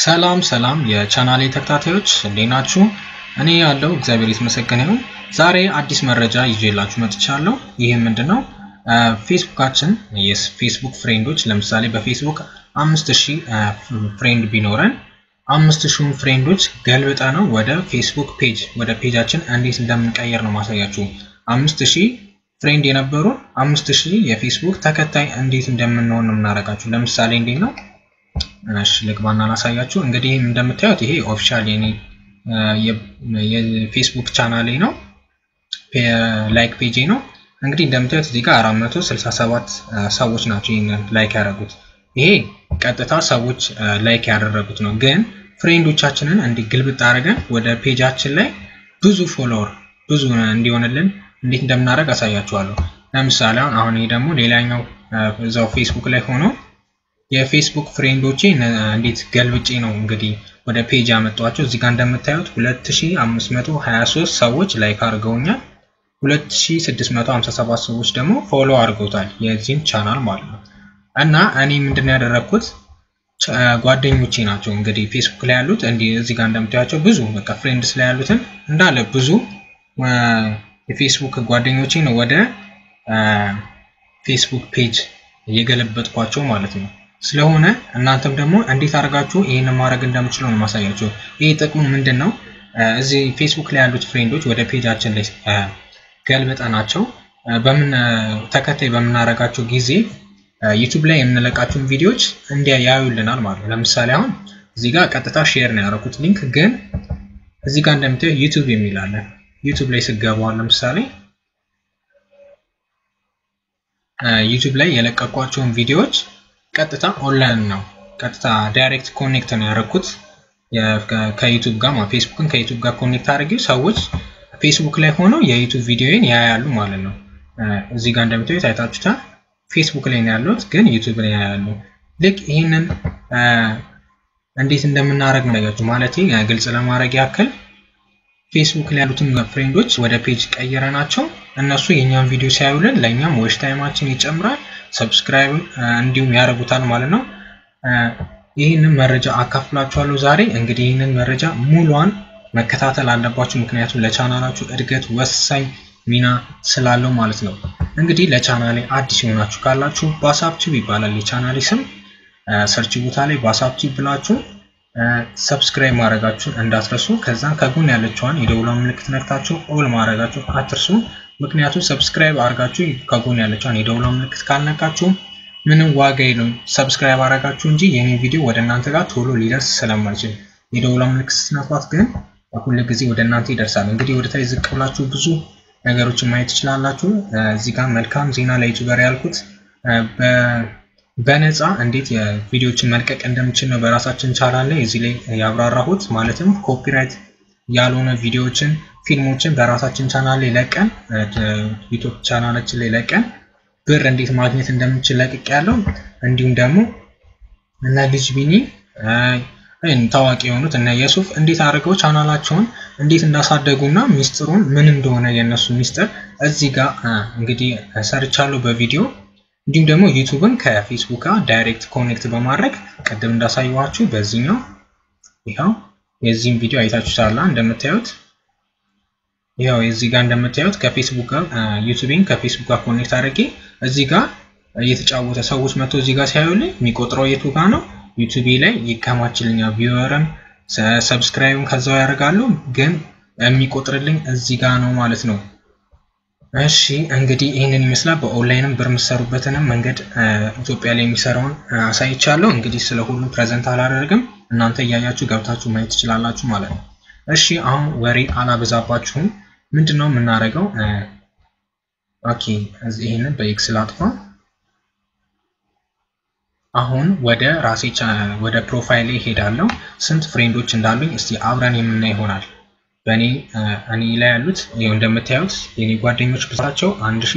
ሰላም ሰላም የቻናሌ ተከታታዮች እንዴት ናችሁ? እኔ ያለው እግዚአብሔር የተመሰገነ ይሁን። ዛሬ አዲስ መረጃ ይዤላችሁ መጥቻለሁ። ይህም ምንድነው ፌስቡካችን የፌስቡክ ፍሬንዶች ለምሳሌ በፌስቡክ አምስት ሺህ ፍሬንድ ቢኖረን አምስት ሺውን ፍሬንዶች ገልብጠ ነው ወደ ፌስቡክ ፔጅ ወደ ፔጃችን እንዴት እንደምንቀየር ነው ማሳያችሁ። አምስት ሺህ ፍሬንድ የነበሩ አምስት ሺህ የፌስቡክ ተከታይ እንዴት እንደምንሆን ነው የምናደርጋችሁ። ለምሳሌ እንዴት ነው እሺ ልግባና ላሳያችሁ። እንግዲህ እንደምታዩት ይሄ ኦፊሻል የኔ የፌስቡክ ቻናሌ ነው፣ ላይክ ፔጄ ነው። እንግዲህ እንደምታዩት እዚህ ጋር 467 ሰዎች ናቸው ይህንን ላይክ ያደረጉት። ይሄ ቀጥታ ሰዎች ላይክ ያደረጉት ነው። ግን ፍሬንዶቻችንን እንዲህ ግልብጥ አድርገን ወደ ፔጃችን ላይ ብዙ ፎሎወር ብዙ እንዲሆንልን እንዴት እንደምናደርግ አሳያችኋለሁ። ለምሳሌ አሁን አሁን ይሄ ደግሞ ሌላኛው እዛው ፌስቡክ ላይ ሆኖ የፌስቡክ ፍሬንዶቼ እንዴት ገልብጬ ነው እንግዲህ ወደ ፔጅ ያመጧቸው። እዚህ ጋር እንደምታዩት 2523 ሰዎች ላይክ አድርገውኛል። 2657 ሰዎች ደግሞ ፎሎ አድርገውታል የዚህን ቻናል ማለት ነው። እና እኔ ምንድን ያደረግኩት ጓደኞቼ ናቸው እንግዲህ ፌስቡክ ላይ ያሉት እንዲህ እዚህ ጋር እንደምታያቸው ብዙ በቃ ፍሬንድስ ላይ ያሉትን እንዳለ ብዙ የፌስቡክ ጓደኞቼ ነው ወደ ፌስቡክ ፔጅ እየገለበጥኳቸው ማለት ነው። ስለሆነ እናንተም ደግሞ እንዴት አድርጋችሁ ይህንን ማድረግ እንደምችለው ነው ማሳያቸው። ይህ ጥቅሙ ምንድን ነው? እዚህ ፌስቡክ ላይ ያሉት ፍሬንዶች ወደ ፔጃችን ላይ ገልብጠናቸው በምን ተከታይ በምናደርጋቸው ጊዜ ዩቱብ ላይ የምንለቃቸውን ቪዲዮዎች እንዲያ ያዩልናል ማለት ነው። ለምሳሌ አሁን እዚህ ጋር ቀጥታ ሼር ነው ያደረኩት ሊንክ፣ ግን እዚህ ጋር እንደምታየው ዩቱብ የሚል አለ። ዩቱብ ላይ ስገባዋል ለምሳሌ ዩቱብ ላይ የለቀቋቸውን ቪዲዮዎች ቀጥታ ኦንላይን ነው ቀጥታ ዳይሬክት ኮኔክት ነው ያደረኩት ከዩቱብ ጋር ፌስቡክን ከዩቱብ ጋር ኮኔክት አድርጌው ሰዎች ፌስቡክ ላይ ሆነው የዩቱብ ቪዲዮን ያያሉ ማለት ነው። እዚህ ጋር እንደምታዩት አይታችሁታል። ፌስቡክ ላይ ነው ያሉት፣ ግን ዩቱብ ላይ ያያሉ። ልክ ይህንን እንዴት እንደምናደርግ ነው ያያችሁ። ማለት ግልጽ ለማድረግ ያክል ፌስቡክ ላይ ያሉትን ፍሬንዶች ወደ ፔጅ ቀይረ ናቸው እነሱ የእኛን ቪዲዮ ሲያዩልን ለእኛም ዌሽ ታይማችን ይጨምራል፣ ሰብስክራይብ እንዲሁም ያደርጉታል ማለት ነው። ይህንን መረጃ አካፍላችኋለሁ ዛሬ። እንግዲህ ይህንን መረጃ ሙሏን መከታተል አለባችሁ፣ ምክንያቱም ለቻናላችሁ እድገት ወሳኝ ሚና ስላለው ማለት ነው። እንግዲህ ለቻናሌ አዲስ የሆናችሁ ካላችሁ ባሳብ ቲዩብ ይባላል የቻናሌ ስም። ሰርች ቦታ ላይ ባሳብ ቲዩብ ብላችሁ ሰብስክራይብ ማድረጋችሁን እንዳትረሱ። ከዛም ከጎን ያለችዋን የደውሏን ምልክት ነክታችሁ ኦል ማድረጋችሁን አትርሱ። ምክንያቱም ሰብስክራይብ አድርጋችሁ ከጎን ያለችዋን የደውሏን ምልክት ካልነካችሁ ምንም ዋጋ የለውም። ሰብስክራይብ አድርጋችሁ እንጂ የኔ ቪዲዮ ወደ እናንተ ጋር ቶሎ ሊደርስ ስለማይችል የደውሏን ምልክት ስትነኳት ግን ሁል ጊዜ ወደ እናንተ ይደርሳል። እንግዲህ ወደ ታች ዝቅ ብላችሁ ብዙ ነገሮችን ማየት ትችላላችሁ። እዚህ ጋር መልካም ዜና ለዩቱበር ያልኩት በነፃ እንዴት የቪዲዮዎችን መልቀቅ እንደምችል ነው በራሳችን ቻናል ላይ እዚህ ላይ ያብራራሁት። ማለትም ኮፒራይት ያልሆነ ቪዲዮዎችን፣ ፊልሞችን በራሳችን ቻናል ላይ ለቀን ዩቱብ ቻናላችን ላይ ለቀን ብር እንዴት ማግኘት እንደምችል ለቅቅ ያለው እንዲሁም ደግሞ እነ ልጅ ቢኒ ታዋቂ የሆኑት እነ የሱፍ እንዴት አድርገው ቻናላቸውን እንዴት እንዳሳደጉና ሚስጥሩን ምን እንደሆነ የእነሱ ሚስጥር እዚህ ጋር እንግዲህ ሰርቻለሁ በቪዲዮ እንዲሁም ደግሞ ዩቱብን ከፌስቡክ ጋር ዳይሬክት ኮኔክት በማድረግ ቅድም እንዳሳየኋችሁ በዚህኛው ይኸው የዚህም ቪዲዮ አይታችሁታል እንደምታዩት ይኸው እዚህ ጋር እንደምታዩት ከፌስቡክ ጋር ዩቱቤን ከፌስቡክ ጋር ኮኔክት አድርጌ እዚህ ጋር እየተጫወተ ሰዎች መጥቶ እዚህ ጋር ሲያዩልኝ የሚቆጥረው የቱ ጋር ነው ዩቱቤ ላይ ይከማችልኛል። ቪወርም ሰብስክራይብም ከዛው ያደርጋሉ፣ ግን የሚቆጥርልኝ እዚህ ጋር ነው ማለት ነው። እሺ እንግዲህ ይህንን ይመስላል። በኦንላይንም ብር የምትሰሩበትንም መንገድ ኢትዮጵያ ላይ የሚሰራውን አሳይቻለሁ። እንግዲህ ስለ ሁሉም ፕሬዘንት አላደርግም፣ እናንተ እያያችሁ ገብታችሁ ማየት ትችላላችሁ ማለት ነው። እሺ አሁን ወሬ አላበዛባችሁም። ምንድን ነው የምናደርገው? ኦኬ ይህንን በኤክስ ላጥፋ። አሁን ወደ ራሴ ወደ ፕሮፋይል ሄዳለሁ። ስንት ፍሬንዶች እንዳሉኝ እስቲ አብረን የምናይ ይሆናል። በእኔ እኔ ላይ ያሉት ይኸው እንደምታዩት የኔ ጓደኞች ብዛታቸው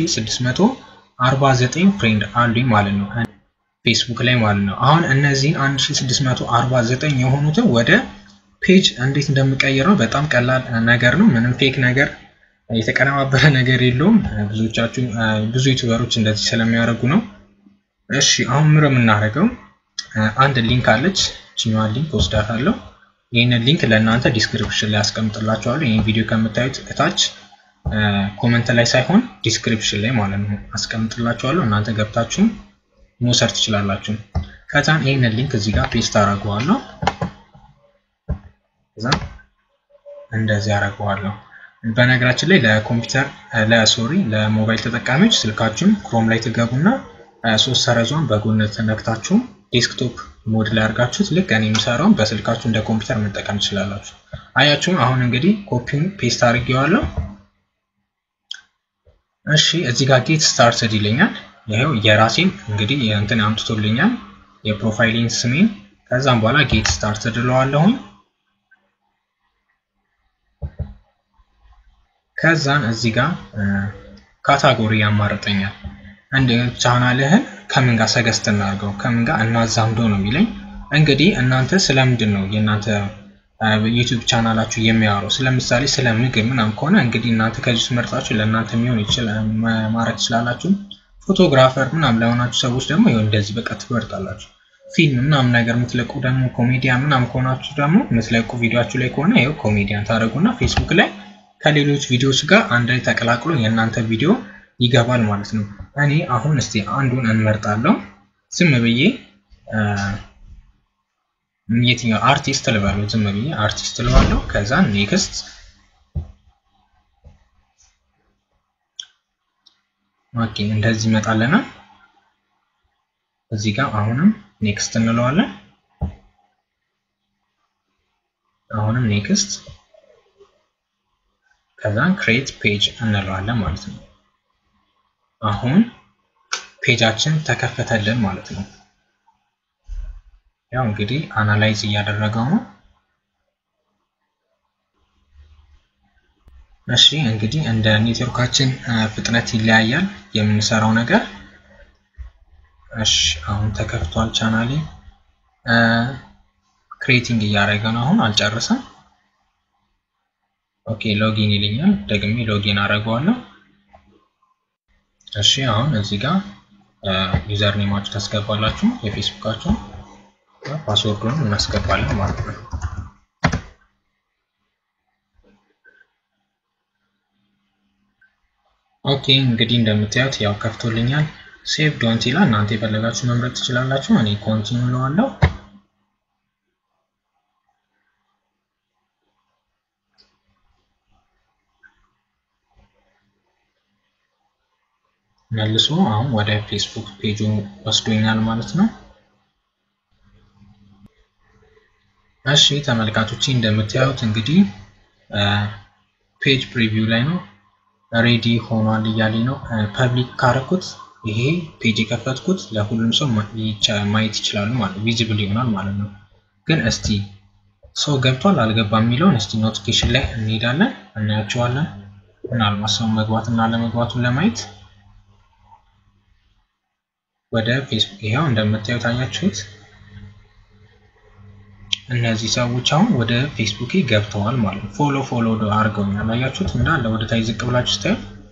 1649 ፍሬንድ አሉኝ ማለት ነው ፌስቡክ ላይ ማለት ነው። አሁን እነዚህን 1649 የሆኑትን ወደ ፔጅ እንዴት እንደምቀይረው በጣም ቀላል ነገር ነው። ምንም ፌክ ነገር የተቀነባበረ ነገር የለውም። ብዙዎቻችሁ ብዙ ዩቱበሮች እንደዚህ ስለሚያደርጉ ነው። እሺ አሁን ምር የምናደርገው አንድ ሊንክ አለች ችኛዋን ሊንክ ወስዳታለሁ። ይህንን ሊንክ ለእናንተ ዲስክሪፕሽን ላይ አስቀምጥላችኋለሁ። ይህን ቪዲዮ ከምታዩት እታች ኮመንት ላይ ሳይሆን ዲስክሪፕሽን ላይ ማለት ነው አስቀምጥላችኋለሁ። እናንተ ገብታችሁ መውሰድ ትችላላችሁ። ከዛን ይህንን ሊንክ እዚህ ጋር ፔስት አደርገዋለሁ። ከዛ እንደዚህ አደርገዋለሁ። በነገራችን ላይ ለኮምፒውተር ለሶሪ ለሞባይል ተጠቃሚዎች ስልካችሁን ክሮም ላይ ትገቡና ሶስት ሰረዟን በጎን ተነክታችሁ ዴስክቶፕ ሞድ ላይ አድርጋችሁት ልክ እኔ የሚሰራውን በስልካችሁ እንደ ኮምፒውተር መጠቀም ትችላላችሁ። አያችሁ አሁን እንግዲህ ኮፒውን ፔስት አድርጌዋለሁ። እሺ እዚህ ጋር ጌት ስታርትድ ይለኛል። ይሄው የራሴን እንግዲህ እንትን አምጥቶልኛል የፕሮፋይሊን ስሜን። ከዛም በኋላ ጌት ስታርትድ እለዋለሁኝ። ከዛን እዚህ ጋር ካታጎሪ ያማርጠኛል። አንድ ቻናልህን ከምን ጋር ሰገስት እናድርገው ከምን ጋር እናዛምዶ ነው የሚለኝ። እንግዲህ እናንተ ስለምንድን ነው የእናንተ ዩቲዩብ ቻናላችሁ የሚያወራው? ስለምሳሌ ስለ ምግብ ምናምን ከሆነ እንግዲህ እናንተ ከዚህ ውስጥ መርጣችሁ ለእናንተ የሚሆን ማድረግ ትችላላችሁ። ፎቶግራፈር ምናምን ለሆናችሁ ሰዎች ደግሞ ይኸው እንደዚህ በቃ ትመርጣላችሁ። ፊልም ምናምን ነገር የምትለቁ ደግሞ ኮሜዲያን ምናምን ከሆናችሁ ደግሞ የምትለቁ ቪዲዮችሁ ላይ ከሆነ ይኸው ኮሜዲያን ታደርጉና ፌስቡክ ላይ ከሌሎች ቪዲዮዎች ጋር አንድ ላይ ተቀላቅሎ የእናንተ ቪዲዮ ይገባል ማለት ነው። እኔ አሁን እስቲ አንዱን እንመርጣለሁ። ዝም ብዬ የትኛው አርቲስት ልበለው፣ ዝም ብዬ አርቲስት ልባለሁ። ከዛ ኔክስት ኦኬ፣ እንደዚህ ይመጣልናል። እዚህ ጋር አሁንም ኔክስት እንለዋለን። አሁንም ኔክስት ከዛን ክሬት ፔጅ እንለዋለን ማለት ነው። አሁን ፔጃችን ተከፈተልን ማለት ነው። ያው እንግዲህ አናላይዝ እያደረገው ነው። እሺ እንግዲህ እንደ ኔትወርካችን ፍጥነት ይለያያል የምንሰራው ነገር። እሺ አሁን ተከፍቷል ቻናሌ። ክሬቲንግ እያደረገ ነው። አሁን አልጨረሰም። ኦኬ ሎጊን ይልኛል። ደግሜ ሎጊን አደርገዋለሁ። እሺ አሁን እዚህ ጋር ዩዘር ኔማችሁ ታስገባላችሁ የፌስቡካችሁ ፓስወርዱን እናስገባለን ማለት ነው። ኦኬ እንግዲህ እንደምታዩት ያው ከፍቶልኛል። ሴቭ ዶንት ይላል። እናንተ የፈለጋችሁ መምረጥ ትችላላችሁ። እኔ ኮንቲኒ እለዋለሁ። መልሶ አሁን ወደ ፌስቡክ ፔጁ ወስዶኛል ማለት ነው። እሺ ተመልካቾቼ እንደምታዩት እንግዲህ ፔጅ ፕሪቪው ላይ ነው ሬዲ ሆኗል እያለኝ ነው። ፐብሊክ ካረኩት ይሄ ፔጅ የከፈትኩት ለሁሉም ሰው ማየት ይችላሉ ማለት ቪዚብል ይሆናል ማለት ነው። ግን እስቲ ሰው ገብቷል አልገባም የሚለውን እስቲ ኖቲፊኬሽን ላይ እንሄዳለን እናያቸዋለን። ምናልባት ሰው መግባት እና ለመግባቱን ለማየት ወደ ፌስቡክ ይኸው እንደምታዩት አያችሁት። እነዚህ ሰዎች አሁን ወደ ፌስቡክ ገብተዋል ማለት ነው። ፎሎ ፎሎ አድርገውኛል። አያችሁት እንዳለ ወደ ታች ዝቅ ብላችሁ ስታዩ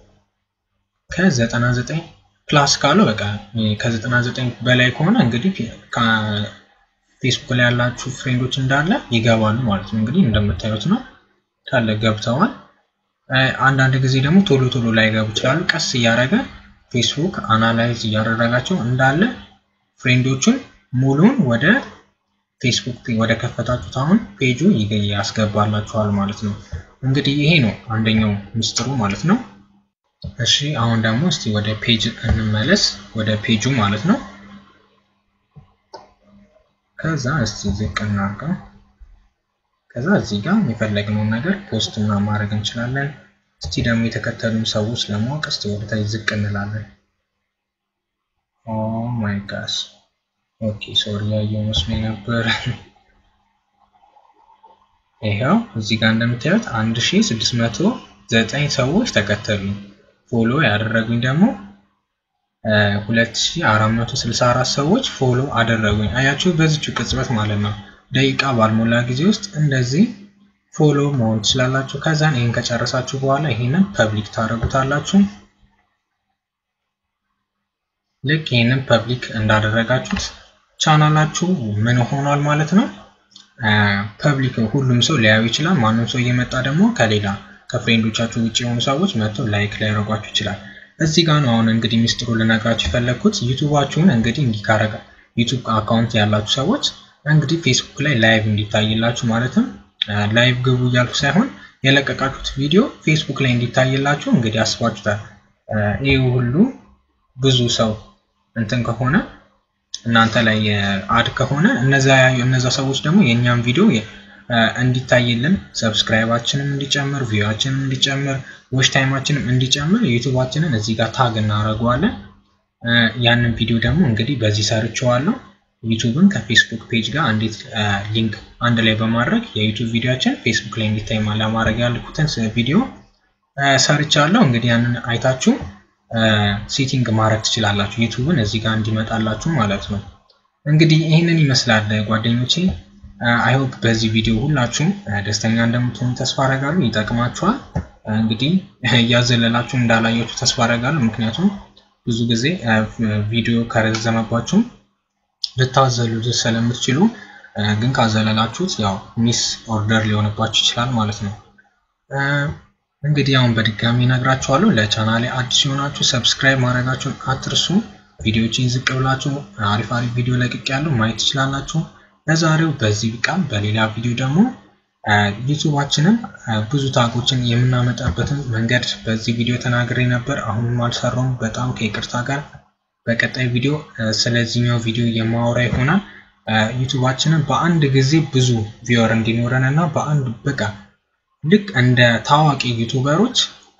ከ99 ፕላስ ካለው በቃ ከ99 በላይ ከሆነ እንግዲህ ፌስቡክ ላይ ያላችሁ ፍሬንዶች እንዳለ ይገባሉ ማለት ነው። እንግዲህ እንደምታዩት ነው ካለ ገብተዋል። አንዳንድ ጊዜ ደግሞ ቶሎ ቶሎ ላይገቡ ይችላሉ። ቀስ እያደረገ ፌስቡክ አናላይዝ እያደረጋቸው እንዳለ ፍሬንዶቹን ሙሉን ወደ ፌስቡክ ወደ ከፈታችሁት አሁን ፔጁ ያስገባላችኋል ማለት ነው። እንግዲህ ይሄ ነው አንደኛው ምስጢሩ ማለት ነው። እሺ አሁን ደግሞ እስቲ ወደ ፔጅ እንመለስ፣ ወደ ፔጁ ማለት ነው። ከዛ እስቲ ዝቅ እናድርገው። ከዛ እዚህ ጋር የፈለግነውን ነገር ፖስት እና ማድረግ እንችላለን። እስቲ ደግሞ የተከተሉን ሰዎች ለማወቅ እስቲ ወደ ታች ዝቅ እንላለን። ኦ ማይ ጋስ ኦኬ ሶሪ ያየው መስሎኝ ነበር። ይኸው እዚህ ጋር እንደምታዩት 1609 ሰዎች ተከተሉኝ። ፎሎ ያደረጉኝ ደግሞ 2464 ሰዎች ፎሎ አደረጉኝ። አያችሁ በዚች ቅጽበት ማለት ነው። ደቂቃ ባልሞላ ጊዜ ውስጥ እንደዚህ ፎሎ መሆን ትችላላችሁ። ከዛን ይህን ከጨረሳችሁ በኋላ ይህንን ፐብሊክ ታደርጉታላችሁ። ልክ ይህንን ፐብሊክ እንዳደረጋችሁት ቻናላችሁ ምን ሆኗል ማለት ነው ፐብሊክ ሁሉም ሰው ሊያዩ ይችላል። ማንም ሰው እየመጣ ደግሞ ከሌላ ከፍሬንዶቻችሁ ውጭ የሆኑ ሰዎች መጥቶ ላይክ ሊያደርጓችሁ ይችላል። እዚህ ጋር ነው አሁን እንግዲህ ሚስጥሩ ልነግራችሁ የፈለግኩት። ዩቱባችሁን እንግዲህ እንዲካረጋ ዩቱብ አካውንት ያላችሁ ሰዎች እንግዲህ ፌስቡክ ላይ ላይቭ እንዲታይላችሁ ማለትም ላይቭ ግቡ እያልኩ ሳይሆን የለቀቃችሁት ቪዲዮ ፌስቡክ ላይ እንዲታይላችሁ እንግዲህ አስባችሁታል። ይህ ሁሉ ብዙ ሰው እንትን ከሆነ እናንተ ላይ አድ ከሆነ እነዛ ሰዎች ደግሞ የእኛም ቪዲዮ እንዲታይልን ሰብስክራይባችንም እንዲጨምር ቪዋችንም እንዲጨምር ዎች ታይማችንም እንዲጨምር ዩቱባችንን እዚህ ጋር ታግ እናደርገዋለን። ያንን ቪዲዮ ደግሞ እንግዲህ በዚህ ሰርቼዋለሁ። ዩቱብን ከፌስቡክ ፔጅ ጋር እንዴት ሊንክ አንድ ላይ በማድረግ የዩቱብ ቪዲዮችን ፌስቡክ ላይ እንዲታይ ለማድረግ ያልኩትን ቪዲዮ ሰርቻለሁ። እንግዲህ ያንን አይታችሁ ሴቲንግ ማድረግ ትችላላችሁ። ዩቱብን እዚህ ጋር እንዲመጣላችሁ ማለት ነው። እንግዲህ ይህንን ይመስላል ጓደኞቼ። አይሆፕ በዚህ ቪዲዮ ሁላችሁም ደስተኛ እንደምትሆኑ ተስፋ አደርጋለሁ። ይጠቅማችኋል። እንግዲህ እያዘለላችሁ እንዳላያችሁ ተስፋ አደርጋለሁ። ምክንያቱም ብዙ ጊዜ ቪዲዮ ከረዘመባችሁ ልታዘሉ ስለምትችሉ፣ ግን ካዘለላችሁት ያው ሚስ ኦርደር ሊሆንባችሁ ይችላል ማለት ነው። እንግዲህ አሁን በድጋሚ ነግራችኋለሁ። ለቻናሌ አዲስ የሆናችሁ ሰብስክራይብ ማድረጋችሁን አትርሱ። ቪዲዮችን ዝቅ ብላችሁ አሪፍ አሪፍ ቪዲዮ ለቅቅ ያለው ማየት ትችላላችሁ። ለዛሬው በዚህ ቢቃም፣ በሌላ ቪዲዮ ደግሞ ዩቱባችንን ብዙ ታጎችን የምናመጣበትን መንገድ በዚህ ቪዲዮ ተናግሬ ነበር። አሁንም አልሰራውም፣ በጣም ከይቅርታ ጋር። በቀጣይ ቪዲዮ ስለዚህኛው ቪዲዮ የማወራ ይሆናል። ዩቱባችንን በአንድ ጊዜ ብዙ ቪወር እንዲኖረን እና በአንድ በቃ ልክ እንደ ታዋቂ ዩቱበሮች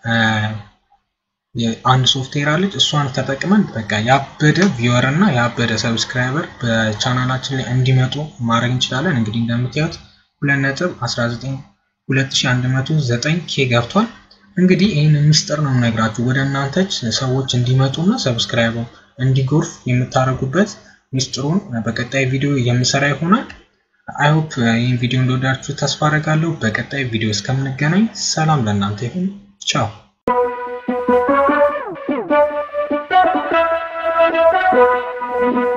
አንድ ሶፍትዌር አለች። እሷን ተጠቅመን በቃ ያበደ ቪወር እና ያበደ ሰብስክራይበር በቻናላችን ላይ እንዲመጡ ማድረግ እንችላለን። እንግዲህ እንደምታዩት 2.19 ኬ ገብቷል። እንግዲህ ይህን ሚስጥር ነው የምነግራችሁ ወደ እናንተ ሰዎች እንዲመጡ እና ሰብስክራይብ እንዲጎርፍ የምታደርጉበት ሚስጥሩን በቀጣይ ቪዲዮ የምሰራ ይሆናል። አይሆፕ ይህን ቪዲዮ እንደወዳችሁ ተስፋ አደርጋለሁ። በቀጣይ ቪዲዮ እስከምንገናኝ ሰላም ለእናንተ ይሁን። ቻው Thank you.